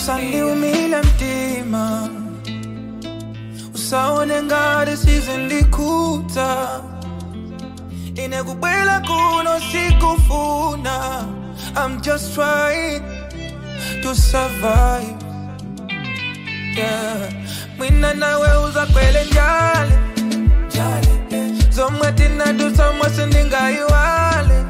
usandiumile mtima usaone ngati sizindikhuta ine kubwela kuno sikufuna i'm just trying to survive yeah. mwina nawe uzakwele njale zomwe tinadusa mwe sindingayiwale